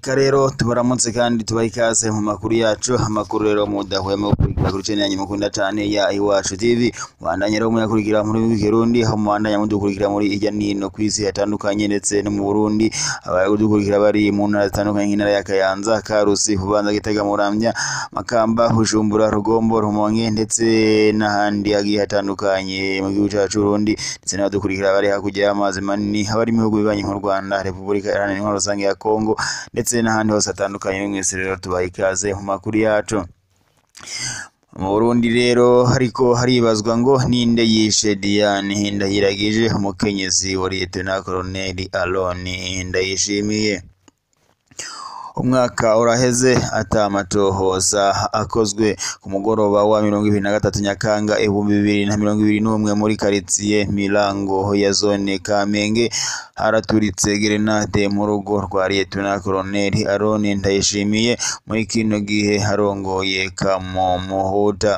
Reka rero tubaramutse kandi tubahe ikaze mu makuru yacu amakuru rero mudahwema gukurikira kuri channel yanyu mukunda cane ya Iwacu TV mubandanye rero muyakurikira muri w'ikirundi aho mubandanya mudukurikira muri irya nino kw'isi hatandukanye ndetse no mu Burundi abari kudukurikira bari mu ntara zitandukanye nk'intara ya Kayanza Karusi Bubanza Gitega Muramvya Makamba Bujumbura Rugombo Rumonge ndetse n'ahandi hagiye hatandukanye mu gihugu cacu Burundi ndetse n'abadukurikira bari hakurya y'amazi manini abari mu bihugu bibanyi nk'u Rwanda Repubulika Iharanira Intwaro Rusange ya Kongo ndetse n'ahandi hose hatandukanye mwese rero tubaha ikaze mu makuru yacu mu Burundi rero hariko haribazwa ngo ninde yishe Diane Ndayiragije umukenyezi wa Lieutenant Colonel Aron Ndayishimiye umwaka uraheze ata amatohoza akozwe ku mugoroba wa mirongo ibiri na gatatu Nyakanga ibihumbi bibiri na mirongo ibiri n'umwe muri karitsiye Mirango ya zone Kamenge haraturitse gerenade mu rugo rwa Lieutenant Colonel Aron Ndayishimiye muri kino gihe harongoye Kamomuhuta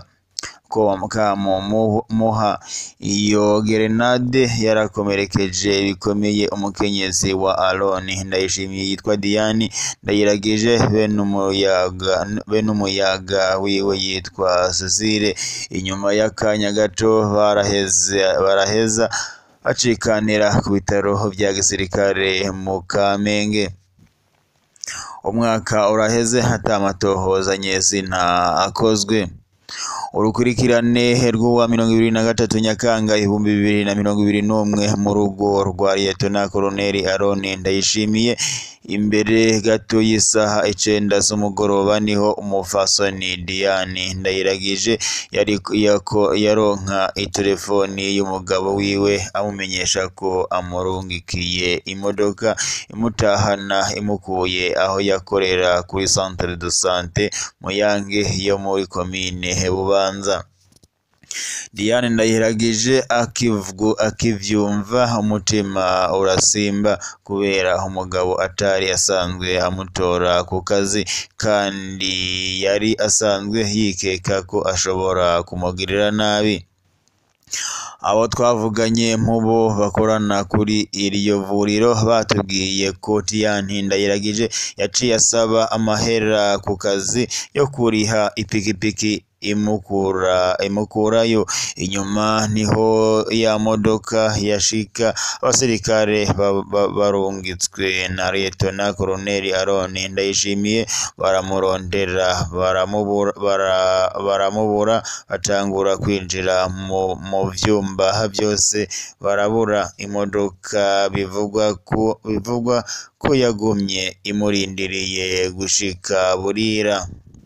Kamomuha iyo gerenade yarakomerekeje bikomeye umukenyezi wa Aron Ndayishimiye yitwa Diane Ndayiragije bene umuyaga bene umuyaga wiwe yitwa Cecile inyuma y'akanya gato baraheze baraheza bacikanira ku bitaro vya gisirikare mu Kamenge umwaka uraheze hata amatohoza nyezina akozwe urukurikirane rw'uwa mirongo ibiri na gatatu Nyakanga ibihumbi bibiri na mirongo ibiri n'umwe mu rugo rwa Lieutenant Colonel Aron Ndayishimiye imbere gato y'isaha icenda z'umugoroba niho umufasoni Diane Ndayiragije yari yako yaronka itelefoni y'umugabo wiwe amumenyesha ko amurungikiye imodoka imutahana imukuye aho yakorera kuri centre de santé Muyange yo muri komine Bubanza Diane Ndayiragije akivugu akivyumva umutima urasimba kubera umugabo atari asanzwe amutora ku kazi kandi yari asanzwe yikeka ko ashobora kumugirira nabi abo twavuganye mu bo bakorana kuri iryo vuriro batubwiye ko Diane Ndayiragije yaciye asaba amahera ku kazi yo kuriha ipikipiki imukura imukurayo inyuma niho ya modoka yashika abasirikare barungitswe na Lieutenant Colonel Aron Ndayishimiye baramurondera baramubura bara, baramubura batangura kwinjira mu, mu vyumba byose barabura imodoka bivugwa ko bivugwa ko yagumye imurindiriye gushika burira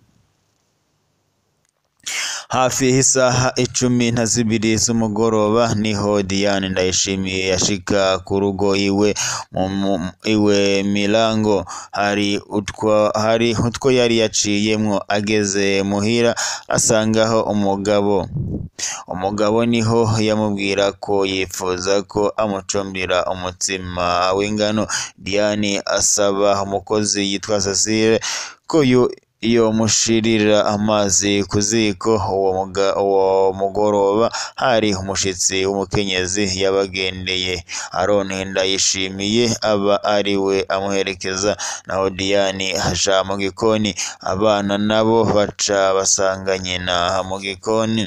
hafi y'isaha icumi na zibiri z'umugoroba niho Diane Ndayishimiye yashika ku rugo iwe mu iwe Mirango hari utwo hari utwo yari yaciyemwo ageze muhira asangaho umugabo umugabo niho yamubwira ko yifuza ko amucumbira umutsima w'ingano Diane asaba umukozi yitwa Cecile ko yo iyo mushirira amazi ku ziko uwo mugoroba hari umushitsi w'umukenyezi yabagendeye Aron Ndayishimiye aba ari we amuherekeza naho Diane aja mu gikoni abana nabo baca basanga nyina mu gikoni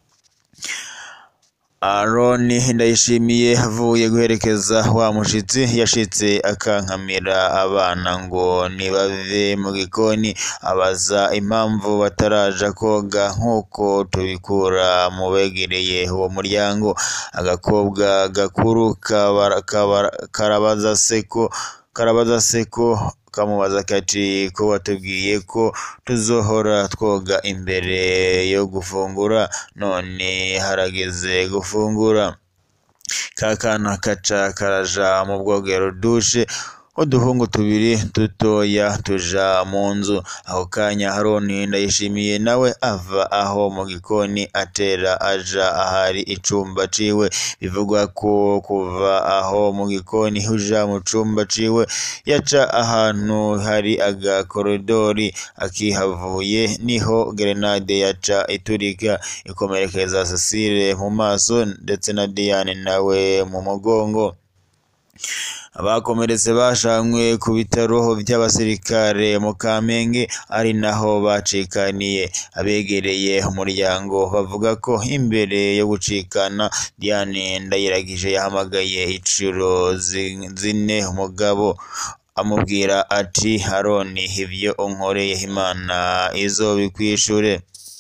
Aron Ndayishimiye avuye guherekeza wa mushitsi yashitse akankamira abana ngo nibave mu gikoni abaza impamvu bataraja koga nk'uko tubikura mu begereye uwo muryango agakobwa gakuru karabaza seko karabaza seko kamubaza kati ko watubwiye ko tuzohora twoga imbere yo gufungura none harageze gufungura kakana kaca karaja mu bwogero dushe uduhungu tubiri dutoya tuja mu nzu ako kanya Aron Ndayishimiye nawe ava aho mu gikoni atera aja ahari icumba ciwe bivugwa ko kuva aho mu gikoni uja mu cumba ciwe yaca ahantu hari agakoridori akihavuye niho gerenade yaca iturika ikomerekeza Cecile mu maso ndetse na Diane nawe mu mugongo abakomeretse bashanywe ku bitaro by'abasirikare mu Kamenge ari naho bacikaniye abegereye umuryango bavuga ko imbere yo gucikana Diane Ndayiragije yahamagaye inshuro zi- zine umugabo amubwira ati Aroni ibyo unkoreye Imana izobikwishure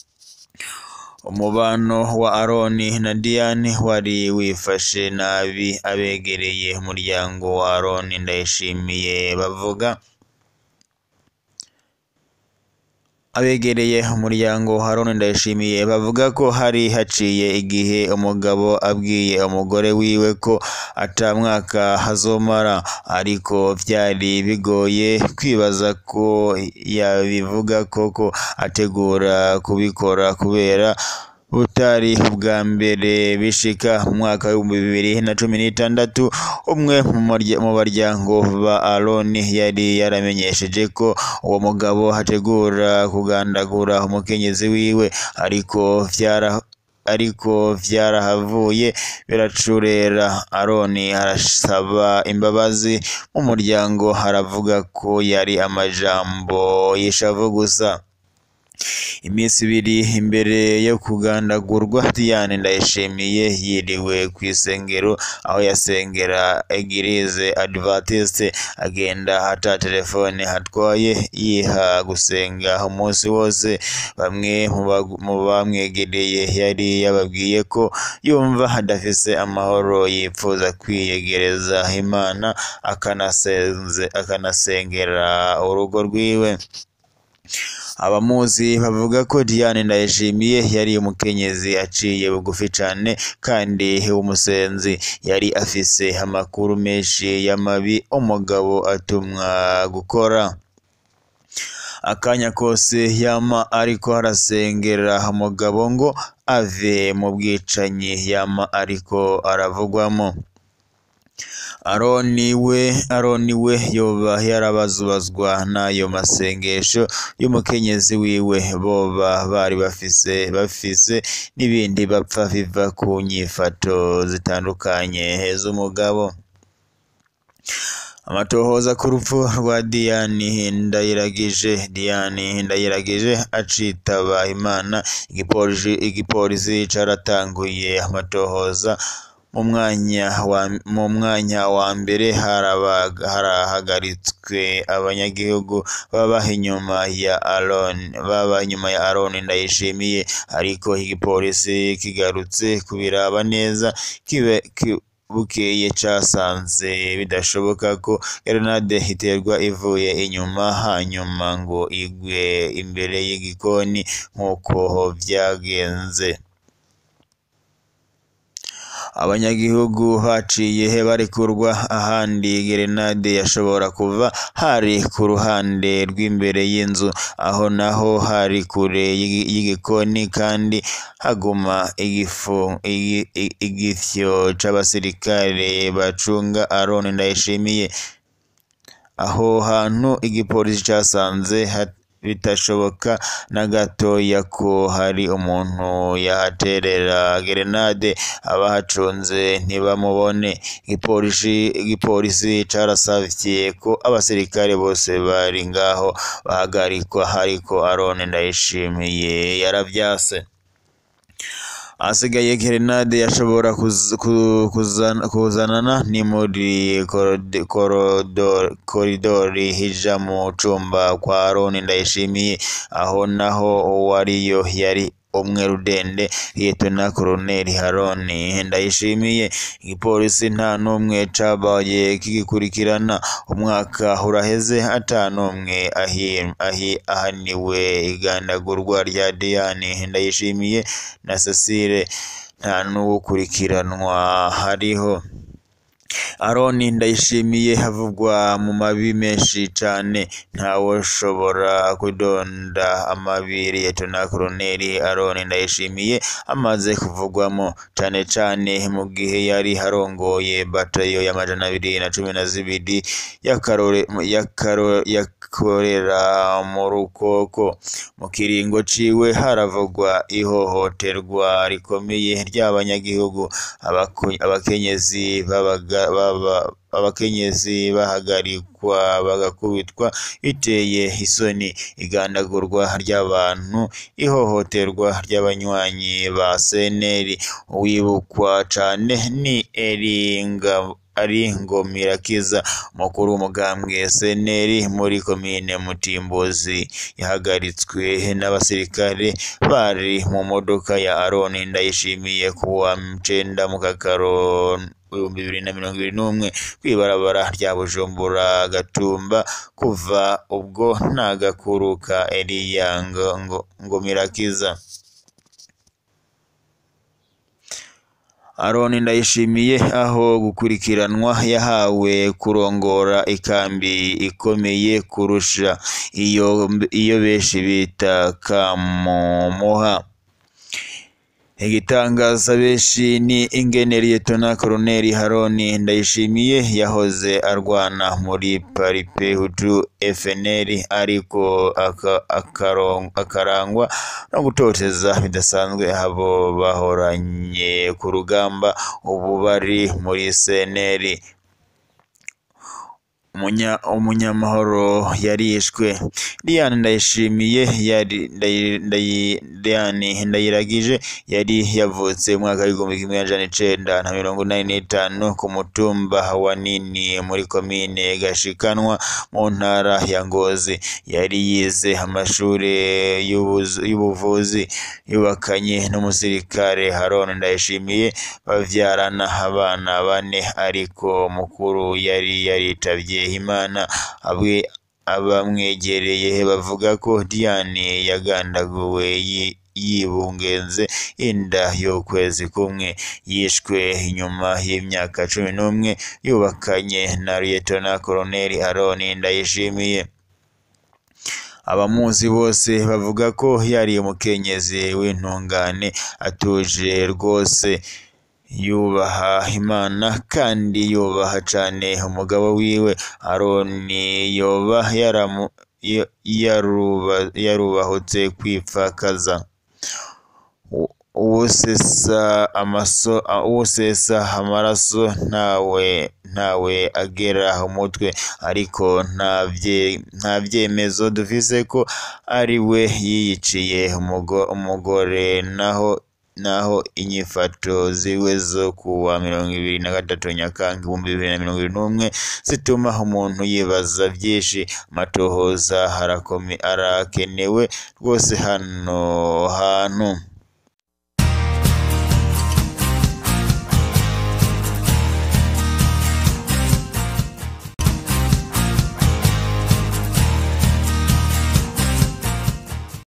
umubano wa Aroni na Diane wari wifashe nabi abegereye umuryango wa Aroni Ndayishimiye bavuga abegereye umuryango wa Aroni Ndayishimiye bavuga ko hari haciye igihe umugabo abwiye umugore wiwe ko ata mwaka hazomara ariko byari bigoye kwibaza ko yabivuga koko ategura kubikora kubera butari ubwa mbere bishika mu mwaka w'ibihumbi bibiri na cumi n'itandatu umwe mu marya- mu baryango ba Aroni yari yaramenyesheje ko uwo mugabo ategura kugandagura umukenyezi wiwe ariko vyara ariko vyarahavuye biracurera Aroni arasaba imbabazi mu muryango haravuga ko yari amajambo y'ishavu gusa iminsi ibiri imbere yo kugandagurwa Diane Ndayishimiye yiriwe ku isengero aho yasengera Eglise Adventiste agenda ata telefone atwaye yiha gusenga umunsi wose bamwe mu bagu- mu bamwegereye yari yababwiye ko yumva adafise amahoro yipfuza kwiyegereza Imana akanasenze akanasengera urugo rwiwe abamuzi bavuga ko Diane Ndayishimiye yari umukenyezi aciye bugufi cane kandi w'umusenzi yari afise amakuru menshi y'amabi umugabo atumwa gukora akanya kose yama ariko arasengera umugabo ngo ave mu bwicanyi yama ariko aravugwamo Aroni we Aroni we yoba yarabazubazwa n'ayo masengesho y'umukenyezi wiwe boba bari bafise bafise n'ibindi bapfa biva ku nyifato zitandukanye z'umugabo amatohoza ku rupfu rwa Diane Ndayiragije Diane Ndayiragije acitaba Imana igipolisi igipolisi caratanguye amatohoza mu mwanya wa mu mwanya wa mbere haraba- harahagaritswe abanyagihugu baba inyuma ya Aron baba inyuma ya Aron Ndayishimiye ariko igipolisi kigarutse kubiraba neza kibe ki- bukeye casanze bidashoboka ko grenade iterwa ivuye inyuma hanyuma ngo igwe imbere y'igikoni nk'uko vyagenze abanyagihugu baciye barekurwa ahandi gerenade yashobora kuva hari ku ruhande rw'imbere y'inzu aho naho hari kure y'igi- y'igikoni kandi haguma igifu igi- i- igifyo c'abasirikare bacunga Aron Ndayishimiye aho hantu igipolisi casanze hat- bitashoboka na gatoya ko hari umuntu yahaterera gerenade abahacunze ntibamubone igipolisi igipolisi carasavye ko abasirikare bose bari ngaho bahagarikwa ariko Aron Ndayishimiye yaravyase ahasigaye gerenade yashobora kuz- ku- kuzana- kuzanana ni muri korode- korodo- koridori hija mu cumba kwa Aron Ndayishimiye aho naho uwariyo yari umwe rudende Liyetona Koloneli Aron Ndayishimiye igipolisi nta n'umwe cabaye kigikurikirana umwaka uraheze ata n'umwe ahi- ahi- ahaniwe igandagurwa rya Diane Ndayishimiye na Cecile nta n'uwukurikiranwa hariho Aron Ndayishimiye havugwa mu mabi menshi cane ntawoshobora kudonda amabi Liyetona Koloneli Aron Ndayishimiye amaze kuvugwamo cane cane mu gihe yari arongoye batayo y'amajana abiri na cumi na zibiri y'akarore y'akaro- yakorera mu rukoko mu kiringo ciwe haravugwa ihohoterwa rikomeye ry'abanyagihugu abako- abakenyezi babaga- baba- abakenyezi bahagarikwa bagakubitwa biteye isoni igandagurwa ry'abantu ihohoterwa ry'abanywanyi ba seneri uwibukwa cane ni eringa ari ngomirakiza umukuru w'umugambwe seneri muri komine mutimbuzi yahagaritswe n'abasirikare bari mu modoka ya aroni ndayishimiye kuwa cenda mu kakaro ibihumbi bibiri na mirongo ibiri n'umwe kw'ibarabara rya bujumbura gatumba kuva ubwo nta gakuru ka eliya ngo, ngo, ngomirakiza Aroni ndayishimiye aho gukurikiranwa yahawe kurongora ikambi ikomeye kurusha iyo iyo benshi bita kamomoha igitangaza benshi ni ingene Liyetona Koloneli Haroni Ndayishimiye yahoze arwana muri Paripe Hutu FNL ariko aka- akaro- akarangwa no gutoteza bidasanzwe abo bahoranye ku rugamba ubu bari muri CNL umunya umunyamahoro yarishwe Diane Ndayishimiye yari Ndayi- Ndayi- Diane Ndayiragije yari yavutse mu mwaka w'igihumbi kimwe amajana icenda na mirongo inani n'itanu ku mutumba wa Nini muri komine Gashikanwa mu ntara ya Ngozi yari yize amashure y'ubuzu- y'ubuvuzi yubakanye n'umusirikare Haron Ndayishimiye bavyarana abana bane ariko mukuru yari yaritavye Imana abwe abamwegereye bavuga ko Diane yagandaguwe yi- yibungenze inda y'ukwezi kumwe yishwe inyuma y'imyaka cumi n'umwe yubakanye na Liyetona Koloneli Aroni Ndayishimiye abamuzi bose bavuga ko yari umukenyezi w'intungane atuje rwose yubaha Imana kandi yubaha cane umugabo wiwe Aroni yoba yaramu ya- yaruba- yarubahutse kwipfakaza U- uwusesa amaso a- uwusesa amaraso ntawe ntawe agera umutwe ariko nta vye- nta vyemezo dufise ko ari we yiyiciye umugo- umugore naho naho inyifato ziwe zo kuwa mirongo ibiri na gatatu Nyakanga ibihumbi bibiri na mirongo ibiri n'umwe zituma umuntu yibaza vyinshi amatohoza harakome arakenewe rwose hano hantu